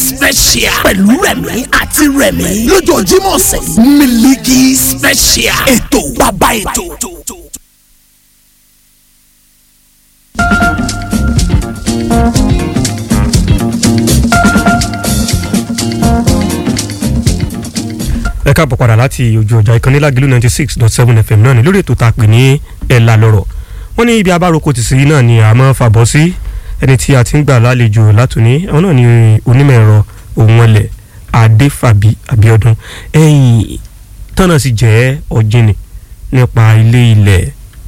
special pẹ̀lú rẹ̀mí àti rẹ̀mí lọ́jọ́ Jímọ̀ ọ̀sẹ̀ Miliki special ètò bàbá ètò. ẹ káàbọ̀ padà láti ojú ọjà ìkànnì lágìlú ninety six dot seven fm náà ni lórí ètò tá a pè ní ẹ̀là lọ́rọ̀ wọ́n ní ibi abároko ti sí náà ni a máa fàbọ̀ sí ẹni tí a ti ń gbà lálejò látòní àwọn náà ni onímọ̀ ẹ̀rọ òun ọlẹ̀ adéfàbí abíọ́dún ẹ̀yìn tọ́nà sì jẹ́ ọ̀jìnì nípa ilé ilẹ̀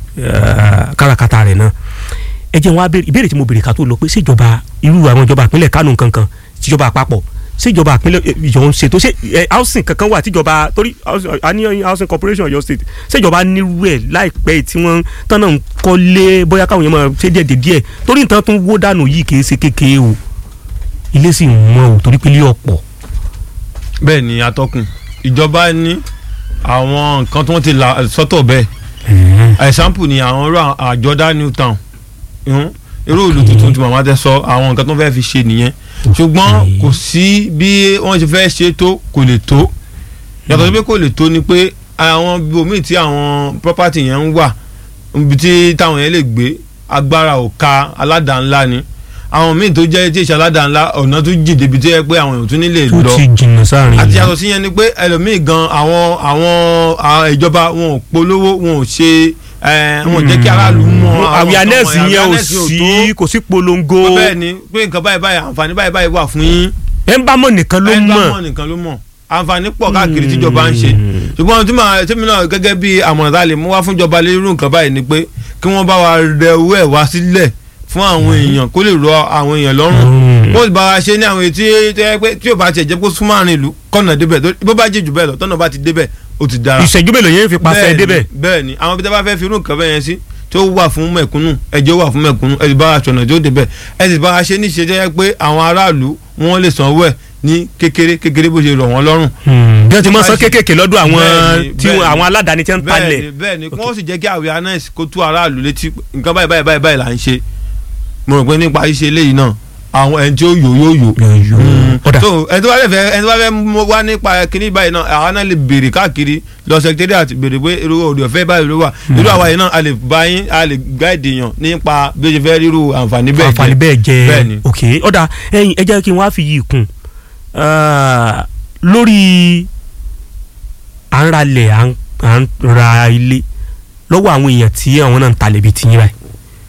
káràkátà rẹ̀ náà ẹ jẹ́ wọn ìbéèrè tí mo béèrè ká tó lọ pé ṣèjọba irú àwọn ìjọba ìpínlẹ̀ kánò kankan tíjọba àpapọ̀ ṣèjọba àpínlẹ̀ ìjọ ń ṣètò ṣe ẹ housing kankan wà tíjọba torí àní housing corporation Ọ̀yọ́ state ṣèjọba nírú ẹ̀ láìpẹ́ tí wọ́n tán náà ń kọ́lé bóyá káwọn yẹn máa ṣe díẹ̀ díẹ̀ torí nǹkan tó ń wó dànù yìí kì í ṣe kékeré o ilé sì ń wọ́n o torí pé ilé ọ̀pọ̀. bẹ́ẹ̀ ni atọ́kùn ìjọba ní àwọn nǹkan tí wọ́n ti là sọ́tọ̀ bẹ́ẹ̀ example ni àwọn irú àjọdá new town irú ìlú tuntun tí màmá tẹ sọ àwọn nǹkan tó fẹ́ fi ṣe nìyẹn ṣùgbọ́n kò sí bí wọ́n ṣe fẹ́ ṣe tó kò lè tó yàtọ̀ sí pé kò lè tó ni pé àwọn ibòmíì tí àwọn property yẹn ń wà ibi tí táwọn yẹn lè gbé agbára ò ka aládàá-ńlá ni àwọn míì tó jẹ́ tí ìṣe aládàá-ńlá ọ̀nà tó jìn débi tó yẹ pé àwọn èèyàn tún nílè lọ tó ti jìnnà sáàrin àti yàtọ̀ sí yẹn ni pé ẹlòmíì gan àwọn àwọn ìjọba wọn ò polówó wọn ò ṣe wọn jẹ́ kí aráàlú mọ awareness yẹn ò sí kò sí polongo. bẹ́ẹ̀ ni pé nǹkan báyìí báyìí àǹfààní báyìí báyìí wà fún yín. ẹ ń bá mọ̀ nìkan ló ẹ ń bá mọ̀ mọ̀ nìkan ló mọ̀ àǹfààní pọ̀ káàkiri tíjọba ń ṣe ṣùgbọ́n tí màá tẹ́mi náà gẹ́gẹ́ bí àmọ̀ràn tá a lè mú wá fún ìjọba lérú nǹkan báyìí ni pé kí wọ́n bá wa rẹ owó ẹ̀ wá sílẹ̀ fún àwọn èèyàn kó lè rọ àwọn èèyàn lọ́rùn wọ́n sì bá wa ṣe ní àwọn etí tó yẹ pé tí ò bá tiẹ̀ jẹ́ kó súnmọ́ àárín ìlú kọ́nà débẹ̀ bó bá jẹ́ jù bẹ́ẹ̀ lọ tọ́nà bá ti débẹ̀ ó ti dára. ìṣẹ́jú mélòó yẹn fi pàṣẹ débẹ̀. bẹ́ẹ̀ ni àwọn ibi tí a bá fẹ́ fi irú nǹkan bẹ́ẹ̀ yẹn sí tó wà fún mẹ̀kúnnù ẹjọ́ wà fún mẹ̀kúnnù ẹ sì bá aṣọ̀nà tó débẹ̀ ẹ sì bá a ṣe níṣe jẹ́ pé àwọn aráàlú wọn lè sanwó ẹ̀ ní kékeré kékeré bó ṣe rọ̀ wọ́n lọ́rùn. bí wọ́n ti mọ̀ sán kéékèèké lọ́dọ̀ àwọn tí àwọn aládàáni tí wọ́n ń talẹ̀. bẹ́ẹ̀ni bẹ́ẹ̀ni kí wọ́n sì jẹ́ kí awareness kó tú aráàlú létí nǹkan báyìí báyìí báyìí báyìí là ń ṣe mo rò pé nípa ṣíṣe eléyìí náà àwọn ẹni tí ó yò yóò yò. so ẹni tó bá fẹ́ ẹni tó bá fẹ́ wá nípa kíní báyìí náà àwọn náà lè béèrè káàkiri lọ sẹkítẹ́rì àti béèrè pé irú òde ọ̀fẹ́ báyìí ló wà irú àwa yìí náà a lè bá yín a lè gáìdì yàn nípa bí o ṣe fẹ́ rírú àǹfààní bẹ́ẹ̀ jẹ́ àǹfààní bẹ́ẹ̀ jẹ́ bẹ́ẹ̀ni. ok ọ̀dà ẹ̀yin ẹ jẹ́ kí n wá fi yìí kún lórí à ń ralẹ̀ à ń ra ilé lọ́wọ́ àwọn èèyàn tí àwọn náà ń talẹ̀ bíi tiyín báyìí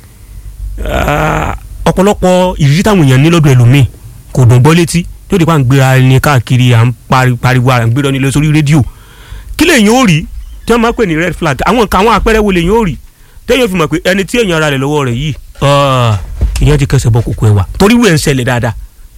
ọ̀pọ̀lọpọ̀ ìrírí táwọn èèyàn ní lọ́dọ̀ ẹlòmíì kò dùn gbọ́ létí yóò di pa ń gbéra ẹni káàkiri à ń pariwo à ń gbéra ẹni lọ sórí rédíò kí lèyìn ó rí tí wọ́n máa ń pè ní red flag àwọn nǹkan àwọn àpẹẹrẹ wo lèyìn ó rí téèyàn fi mọ̀ pé ẹni tí èèyàn ara rẹ̀ lọ́wọ́ rẹ̀ yìí ìyẹn ti kẹsẹ̀ bọ́ kókó ẹ̀ wá torí wíwẹ̀ ń ṣẹlẹ̀ dáadáa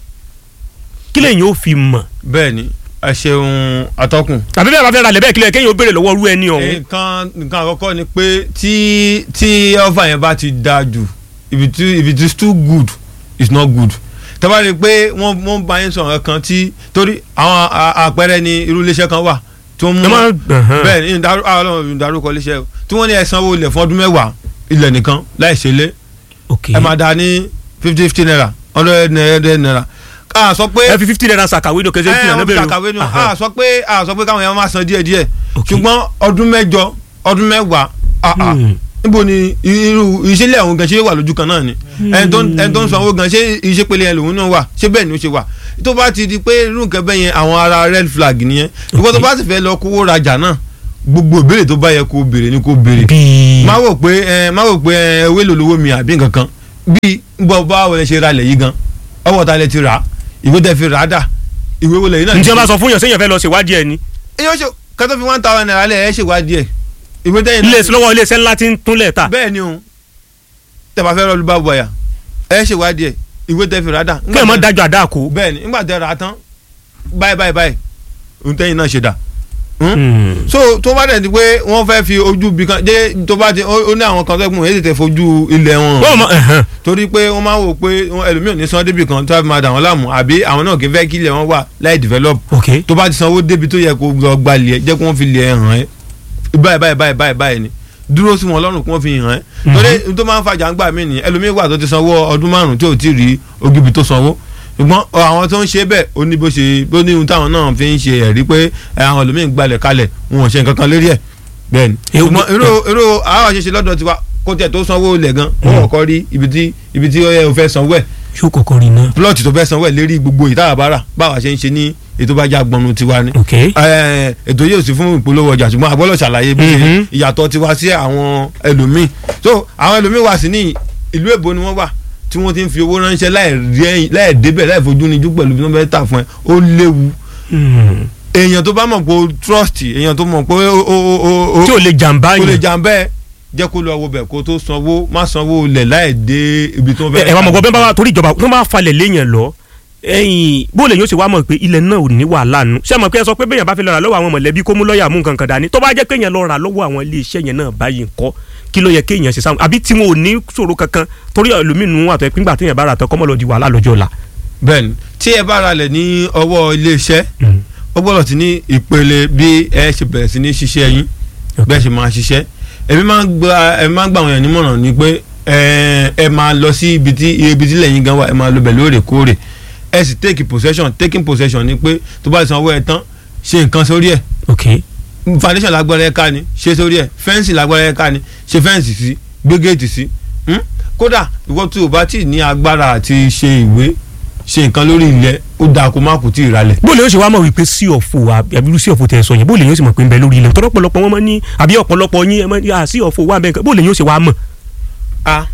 kí lèyìn ó fi mọ̀. bẹ́ẹ̀ni ẹ ṣeun atọ́kùn. tàbí bẹ́ẹ̀ bá fẹ́ ra lẹ̀ bẹ́ẹ̀ kílẹ̀ kéèyàn ó béèrè lọ́wọ́ rú ẹni ọ̀hún. nǹkan nǹkan àkọ́kọ́ ni pé tí tí ọ̀fà yẹn bá ti dáa jù if it if it is too good it's not good tẹ́bá rí i pé wọ́n wọ́n bá yín sọ̀rọ̀ kan tí torí àwọn àpẹẹrẹ ni irú iléeṣẹ́ kan wà tó mú bẹ́ẹ̀ ni ìdárúkọ iléeṣẹ́ tí wọ́n ní ẹ sanwó ilẹ̀ fún ọdún mẹ́wàá ilẹ̀ nìkan láì ṣe lé ẹ máa dá ní fifty fifty naira hundred naira a sọ pé ẹ fi fifty naira ṣàkàwé ní òkèjì fifty naira bẹ̀rẹ̀ ṣàkàwé ní a sọ pé a sọ pé káwọn yẹn máa san díẹ̀ díẹ̀ ṣùgbọ́n ọdún mẹ́jọ ọdún mẹ́wàá níbo ni irú ìṣẹ̀lẹ̀ ọ̀hún gan ṣe wà lójú kan náà ni ẹni tó ń sanwó gan ṣé ìṣepele yẹn lòun náà wà ṣé bẹ́ẹ̀ ni ó ṣe wà tó bá ti di pé irú nǹkan bẹ́ẹ̀ yẹn àwọn ará red flag nìyẹn ìwọ tó bá sì fẹ́ lọ kówó rajà náà gbogbo ìbéèrè tó bá yẹ kó béèrè ni kó béèrè má wò pé ẹ má wò pé ẹ ewé lòlówó mi àbí nǹkan kan bí bọ́ bá wọlé ṣe ralẹ̀ yìí gan ọwọ́ ta lẹ ti rà á ìwé tẹ fi rà á dà ìwé wọlé yìí náà. ǹjẹ́ bá sọ fún yàn sẹ́yìn fẹ́ lọ ṣèwádìí ẹ̀ ni. yóò ṣe kátó fi one thousand naira lẹ̀ ẹ́ ṣèwádìí ẹ̀ ìwé tẹ́yìn ilé lọ́wọ́ iléeṣẹ́ ńlá ti ń túnlẹ̀ ta. bẹ́ẹ̀ ni o tẹ́ bá fẹ́ rọ́ọ̀lù bá bọ̀yà ẹ ṣèwádìí ẹ̀ ìwé tẹ́ fi rà á dà. kí ẹ mọ dájọ́ àdá kó. bẹ́ẹ̀ ni nígbà tẹ́ rà á tán báyìí báyìí báyìí ohun tẹ́yìn náà ṣe dà so tó bá dẹ̀ di pé wọ́n fẹ́ fi ojú bi kan dé tó bá ti ó ní àwọn kan tó kún èyí tètè fojú ilẹ̀ wọn torí pé wọ́n máa ń wò pé ẹlòmíràn ní sanwó débi kan tó máa dà wọ́n láàmú àbí àwọn náà kì í fẹ́ kí ilẹ̀ wọn wà láì develop tó bá ti sanwó débi tó yẹ kó lọ gba ilẹ̀ jẹ́ kó wọ́n fi ilẹ̀ hàn ẹ́ báyìí báyìí báyìí báyìí báyìí ni dúró sí wọn lọ́rùn kí wọ́n fi hàn ẹ́ torí tó máa ń fàjà ń gbà mí ni ẹlòmíràn wà tó ti sanwó ọdún márùn-ún tí ò tí ì rí ogíbi tó sanwó ṣùgbọ́n àwọn tó ń ṣe bẹ́ẹ̀ ó ní bó ṣe ó ní ohun táwọn náà fi ń ṣe ẹ̀rí pé ẹ, àwọn ẹlòmíín gbalẹ̀ kalẹ̀ wọn ò ṣe nǹkan kan lórí ẹ̀ bẹ́ẹ̀ ni Ewu- ṣùgbọ́n irú irú àwọn àṣeṣe lọ́dọ̀ tiwa kó tiẹ̀ tó sanwó lẹ̀ gan wọ́n kọ́kọ́ rí ibi tí ibi tí ó yẹ o fẹ́ sanwó ẹ̀ yóò kọ́kọ́ rí iná. plọ́ọ̀tì tó fẹ́ sanwó ẹ̀ lérí gbogbo ìtàbára báwa ṣe ń ṣe ní ètò bá já gbọnú tiwa ni ok ẹ, ètò yóò sí fún ìpolówó ọjà ṣùgbọ́n àgbọ́lọ̀ ṣàlàyé bí ṣe Mhm. ìyàtọ̀ tiwa sí àwọn ẹlòmíì so àwọn ẹlòmíì wà sí ní ìlú èbó ni wọ́n wà tí wọ́n ti ń fi owó ránṣẹ́ láì rí ẹ̀yìn- láì débẹ̀ láì fojú níjú pẹ̀lú bí wọ́n fẹ́ tà fún ẹ ó léwu Hmm. èèyàn tó bá mọ̀ pé o trust èèyàn tó mọ̀ pé o o o o tí ò lè jàǹbá kò lè yẹn jàǹbá ẹ jẹ́ kó lọ wo bẹ̀ kó tó sanwó má sanwó lẹ̀ láì dé ibi tó fẹ́ ẹ wà mọ̀ gbọ́ bẹ́ẹ̀ bá wa torí ìjọba tó máa falẹ̀ léèyàn lọ ẹ̀yìn bó lè yóò ṣe wá mọ̀ pé ilẹ̀ náà ò ní wàhálà nù ṣé mọ̀ pé ẹ sọ pé bẹ́ẹ̀ yẹn bá fi lọ rà lọ́wọ́ àwọn mọ̀lẹ́bí kó mú lọ́ọ̀yà mú nǹkan kan dání tó bá jẹ́ pé yẹn lọ rà lọ́wọ́ àwọn ilé iṣẹ́ yẹn náà báyìí ńkọ́ kí ló yẹ kéèyàn ṣe sáwọn àbí tí wọn ò ní ṣòro kankan torí ẹlòmínú àtọ̀ ìpínpà téèyàn bá rà tán kọ́mọ́ lọ di wàhálà lọ́jọ́ ọ̀la. bẹ́ẹ̀ni tí ẹ bá ralẹ̀ ní ọwọ́ iléeṣẹ́ ó gbọ́dọ̀ ti ní ìpele bí ẹ ṣe bẹ̀rẹ̀ sí ní ṣiṣẹ́ yín bẹ́ẹ̀ ṣe máa ṣiṣẹ́ èmi máa ń gba ẹ máa ń gba àwọn èèyàn nímọ̀ràn ni pé ẹ ẹ máa lọ sí ibi tí ibi tí lẹ́yìn gan wa ẹ máa lọ bẹ̀ lóòrèkóòrè ẹ sì take possession taking possession ni pé tó bá sanwó ẹ tán ṣe nǹkan sórí ẹ̀ ok foundation lágbára ẹ ká ni ṣe sórí ẹ̀ fẹ́ǹsì lágbára ẹ ká ni ṣe fẹ́ǹsì sí gbé géètì sí Hmm? kódà ìwọ tí o bá tí ì ní agbára àti ṣe ìwé ṣe nǹkan lórí ilẹ̀ ó dáa kó má kú tí ì ralẹ̀ bó lè yóò ṣe wá mọ̀ wípé sí ọ̀fọ̀ àbí sí ọ̀fọ̀ tẹ̀ sọ yẹn bó lè yóò ṣe mọ̀ pé ń bẹ lórí ilẹ̀ tọ́lọ́ pọ̀lọpọ̀ wọn mọ̀ ní àbí ọ̀pọ̀lọpọ̀ yín ẹ mọ̀ ní à sí ọ̀fọ̀ wà bẹ́ẹ̀ bó lè yóò ṣe wá mọ̀. a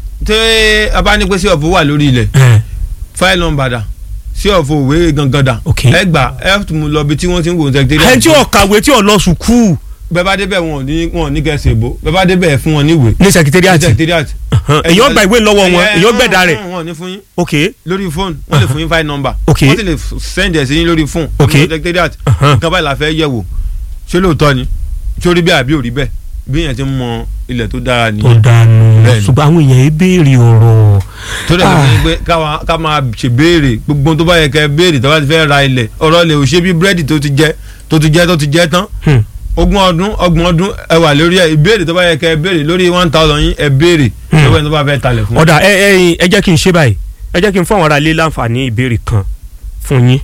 tẹ a bá ní pé sí ọ̀fọ̀ wà lórí ilẹ̀ fáìlì nọ́mbà dà sí ọ̀fọ̀ òwe gangan dà Ok. ẹ gbà ẹ tún mú lọ bí tí wọ́n ti ń wò ó sẹ́kítẹ́rì ẹni tí ò kàwé tí ò lọ sùkúù bẹ́ẹ̀ bá débẹ̀ wọn ò ní wọn ò ní kẹsì èbó bẹ́ẹ̀ bá débẹ̀ ẹ fún wọn níwèé ní sẹkítẹ́rìàtì sẹ́kítẹ́rì èyàn gba ìwé lọ́wọ́ wọn èyàn gbẹ̀dá rẹ̀ wọn ò ní fún yín ok lórí fóònù wọ́n lè fún yín fáìlì nọ́mbà Ok. wọ́n sì lè send ẹ̀ sí yín lórí fóònù Ok. secretariat Uh-huh. nǹkan báyìí la fẹ́ yẹ̀ wò ṣé lóòótọ́ ni ṣé ó rí bẹ́ẹ̀ àbí ò rí bẹ́ẹ̀ bí yẹn ti ń mọ ilẹ̀ tó dára tó nìyẹn dànù Bẹ́ẹ̀ni. ṣùgbọ́n àwọn èèyàn yìí béèrè ọ̀rọ̀ tó dẹ̀ Ah. fi pé káwa- ká máa ṣe béèrè gbogbo tó bá yẹ kẹ́ béèrè tó bá ti fẹ́ ra ilẹ̀ ọ̀rọ̀ lè ò ṣe bí búrẹ́dì tó ti jẹ tó ti jẹ tó ti jẹ tán Hmm. ogún ọdún ọgbọ̀n ọdún ẹ wà lórí ẹ ìbéèrè tó bá yẹ kẹ́ béèrè lórí one thousand yín ẹ béèrè Hmm. lọ́wọ́ ẹni tó bá fẹ́ talẹ̀ fún ọ̀dà ẹ ẹ ẹ jẹ́ kí n ṣe báyìí ẹ jẹ́ kí n fún àwọn ará ilé láǹfààní ìbéèrè kan fún yín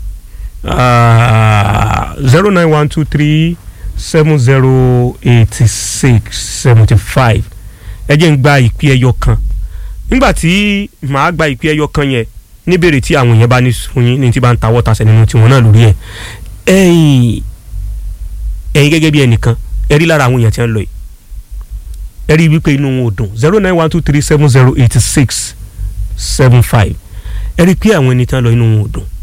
zero nine one two three seven zero eighty six seventy five ẹ jẹ́ n gba ìpè ẹyọ kan nígbà tí màá gba ìpè ẹyọ kan yẹn níbèrè tí àwọn èèyàn bá ní fún yín ní tí bá ń tawọ́ tasẹ̀ nínú tiwọn náà lórí ẹ̀ ẹ̀yin ẹ̀yin gẹ́gẹ́ bí ẹnìkan ẹ rí lára àwọn èèyàn tí wọ́n lọ yìí ẹ rí wípé inú wọn ò dùn zero nine one two three seven zero eighty six seven five ẹ rí pé àwọn ẹni tí wọ́n lọ inú wọn ò dùn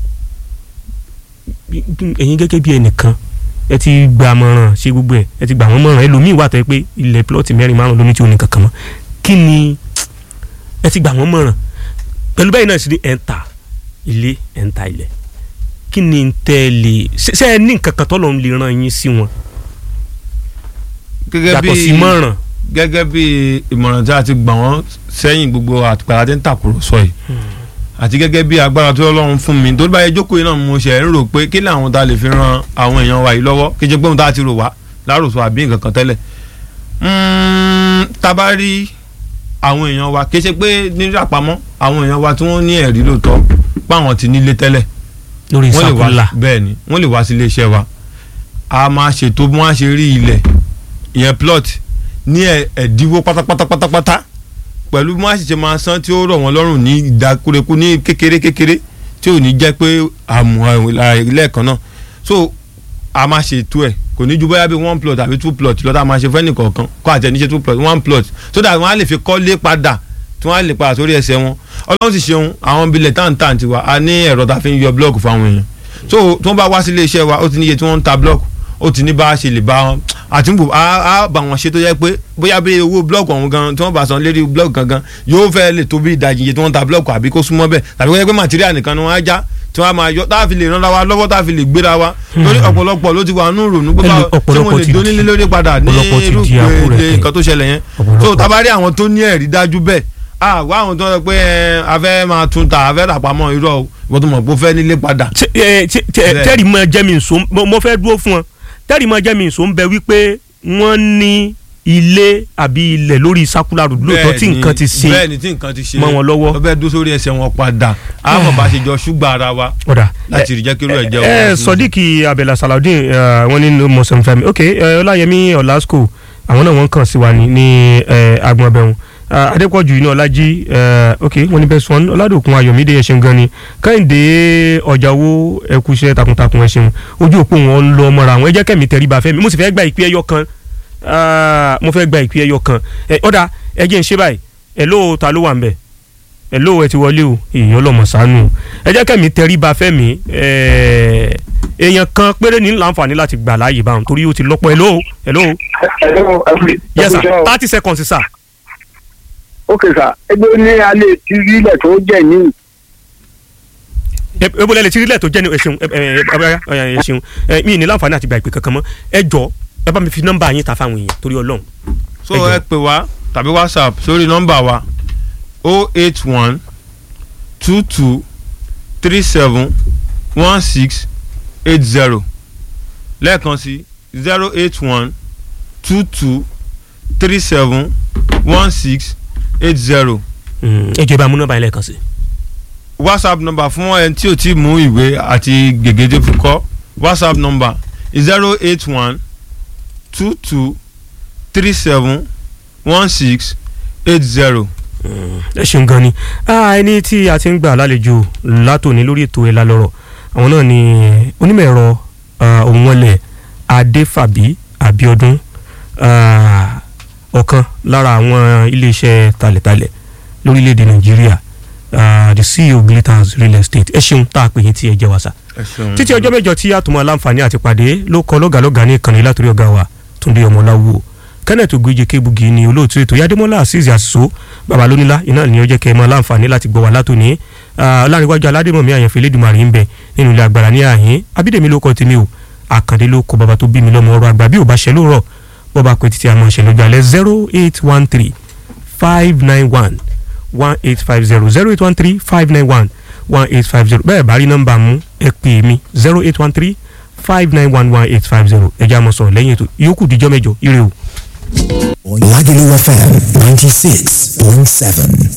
ẹ̀yin gẹ́gẹ́ bí ẹnìkan ẹ ti gba àmọ̀ràn ṣe gbogbo ẹ̀ ẹ ti gba àwọn mọ̀ràn ẹlòmíì wà tó yẹ pé ilẹ̀ plọ́ọ̀tì mẹ́rin márùn lóní tí ò ní kankan mọ́ kí ni ẹ ti gba àwọn mọ̀ràn pẹ̀lú bẹ́ẹ̀ náà sì ni ẹ̀ ń ta ilé ẹ̀ ń ta ilẹ̀ kí ni tẹ́ ẹ lè ṣe ṣe ẹ ní nǹkan kan tọ́lọ́ ń lè ràn yín sí wọn gẹ́gẹ́ yàtọ̀ sí mọ̀ràn gẹ́gẹ́ bí ìmọ̀ràn tí a ti gbà wọ́n sẹ́yìn gbogbo àtìpàdé tí ń tàkùrọ̀sọ yìí àti gẹ́gẹ́ bí agbára tó Ọlọ́run fún mi tó bá yẹ jókòó yìí náà mo ṣe ń rò pé kí làwọn tá a lè fi ran àwọn èèyàn wa yìí lọ́wọ́ kí jẹ́ pé òun tá a ti rò wá láròsọ àbí nǹkan kan tẹ́lẹ̀ Mm, tá a bá rí àwọn èèyàn wa kì í ṣe pé nírú àpamọ́ àwọn èèyàn wa tí wọ́n ní ẹ̀rí lóòótọ́ páwọn ti nílé tẹ́lẹ̀ lórí wọ́n lè wá ìsàkúlà bẹ́ẹ̀ ni wọ́n lè wá sí iléeṣẹ́ wa a máa ṣètò bí wọ́n á ṣe rí ilẹ̀ ìyẹn plot ní ẹ̀- ẹ̀dínwó pátápátá pátápátá pẹ̀lú bí wọ́n á sì ṣe máa san tí ó rọ̀ wọ́n lọ́rùn ní ìdákúrekú ní kékeré kékeré tí ò ní jẹ́ pé àmọ́ lẹ́ẹ̀kan náà so a máa ṣètò ẹ̀ kò ní ju bóyá bí one plot àbí two plot lọ́tà máa ṣe fẹ́ nìkọ̀ọ̀kan kó àtẹniṣe two plot one plot so that wọ́n á lè fi kọ́lé padà tí wọ́n á lè padà sórí ẹsẹ̀ wọn ọlọ́run sì ṣeun àwọn bilẹ̀ táǹtà tiwa a ní ẹ̀rọ tá a fi ń yọ blọọkù fáwọn èèyàn so tí wọ́n bá wá sí ilé iṣẹ́ wa ó ti níye tí wọ́n ń ta blọọkù ó ti ní bá a ṣe lè bá wọn àti ń bò á á bá wọn ṣe tó yẹ pé bóyá bí owó blọọkù ọ̀hún gan tí wọ́n bá san lérí blọọkù gangan yóò fẹ́ lè tó bí ìdajì iye tí wọ́n ń ta blọọkù àbí kó súnmọ́ bẹ́ẹ̀ tàbí kó yẹ pé màtíríà nìkan ni wọ́n á já tí wọ́n á máa yọ táà fi lè ràn wa lọ́wọ́ táà fi lè gbéra wa lórí ọ̀pọ̀lọpọ̀ ló ti wà nù rònú pé Ẹlò- báwo tí ọ̀pọ̀lọpọ̀ mo lè ti dónílé di- lórí padà ní ọ̀pọ̀lọpọ̀ ti irú di àkúrẹ̀ pé tẹ̀. nǹkan tó ṣẹlẹ̀ yẹn Ọ̀pọ̀lọpọ̀. so tabari àwọn tó ní ẹ̀rí dájú bẹ́ẹ̀ ah wá àwọn tó ń sọ pé ẹ, a fẹ́ máa tún ta a fẹ́ rà pamọ́ irọ́ o ìwọ́n tó mọ̀ pé ó fẹ́ nílé padà Ṣé- ẹ, ṣé- ṣé- Bẹ́ẹ̀. tẹ́rì mọ jẹ́mi nsọ mo mo fẹ́ dúró fún ọ tẹ́rì mọ jẹ́mi nsọ ń bẹ wípé wọ́n ní ilé àbí ilẹ̀ lórí circular road lóòótọ́ tí Bẹ́ẹ̀ni, nǹkan ti ṣe bẹ́ẹ̀ni tí nǹkan ti ṣe mọ́ wọn lọ́wọ́. wọ́n fẹ́ dó sórí ẹsẹ̀ wọn padà àwọn bá ṣe jọ ṣùgbọ́n ara wa ọ̀dà láti rí jẹ́ kí irú ẹ̀ jẹ́ ẹ òun. sọdíkì abẹ́là salaudeen eh, wọ́n ní mọ̀sán fẹ́mi ok eh, ọláyẹmí ọ̀làsíkò àwọn náà wọ́n kàn sí wa ní ní eh, agbọn abẹ́hùn adépọ̀jù iná ọlájí eh, ok wọ́n ní bẹ́ẹ̀ sọ́n ọládòkun ayọ̀mídé ẹ̀ṣẹ̀ gan ni kẹ́hìndé ọ̀jàwó ẹ̀kúṣẹ́ takuntakun ẹ̀ṣẹ̀ ojú òpó wọn ń lọ mọ́ra àwọn ẹ jẹ́ kẹ́mi tẹríba fẹ́mi mo sì fẹ́ gba ìpín ẹyọ kan ah, mo fẹ́ gba ìpín ẹyọ kan Eh, ọ̀dà ẹ jẹ́ ń ṣe báyìí ẹ̀ ló ta ló wà ń bẹ̀ hello ẹ ti wọlé o èèyàn lọmọ sánú ẹ jẹ́ kẹ́mi tẹríba fẹ́mi ẹ̀ẹ́, èèyàn kan péré ní láǹfààní láti gbà láàyè báwọn torí ó ti lọ́pọ̀ hello hello Hello, every- yes sir every show. thirty seconds sir. ok sir ẹgbẹ́ ní alẹ́ tí rílẹ̀ tó jẹ́ ní ẹ- ebo lẹ́lẹ̀ tí rílẹ̀ tó jẹ́ ní ẹ ṣeun ẹ ẹ ẹ ẹ ẹ ṣeun ẹ mi ní láǹfààní àti gba ìpè kankan mọ́ ẹ jọ ẹ bá mi fi nọ́mbà yín ta fáwọn èèyàn torí ọlọ́run. so ẹ jọ̀ọ́. ẹ pè wá tàbí whatsapp sórí nọ́mbà wa o eight one two two three seven one six eight zero lẹ́ẹ̀kan sí zero eight one two two three seven one six eight zero Mm, ẹ jọ ẹ bá mú nọ́mbà yín lẹ́ẹ̀kan sí. whatsapp number fún ẹni tí o ti mú ìwé àti gègédé fi kọ whatsapp number zero eight one two two three seven one six eight zero. ẹ ṣeun gan ni Ah, ẹni tí a ti ń gbà lálejò látòní lórí ètò ẹ̀la lọ́rọ̀ àwọn náà ni onímọ̀ ẹ̀rọ ah, òǹwọlẹ̀ adéfàbí abíọ́dún ah, ọ̀kan lára àwọn iléeṣẹ́ talẹ̀talẹ̀ lórílẹ̀‐èdè nàìjíríà ah, the ceo glitters real estate ẹ ṣeun tá a pè yín tí ẹ jẹ́ wá sá títí ọjọ́ mẹ́jọ tí àtúmọ̀ aláǹfààní àti pàdé ló kọ lọ́gàlọ́gà ní ìkànnì látòrí ọ̀gá wa túndé ọmọláwo kenneth ogunjẹ kébugi ni olóòtú ètò yadémọlá azeez àṣìṣó babalónílá iná ni ó jẹ́ kẹ́ ẹ mọ aláǹfààní láti gbọ́ wa látòní ọlárìnwájú aládémọ̀mí àyànfẹ́ lẹ́dùnmarì ń bẹ nínú ilé agbára ní àhín abídèmí ló kọ́ tèmi o àkàndé ló kọ bàbá tó bí mi lọ́mọ ọ̀rọ̀ àgbà bí ò bá ṣe lóòrọ̀ bọ́ba pé títí àmọ́ ṣe lójú alẹ́ zero eight one three five nine one one eight five zero zero eight one three five nine one one eight five zero bẹ́ẹ̀ bá rí nọ́mbà mú ẹ pè mí zero eight one three five nine one one eight five zero ẹ̀jẹ̀ àmọ̀ sọ̀rọ̀ lẹ́yìn ètò ìyókù díjọ́ mẹ́jọ ire o. Lagelu FM 96.7.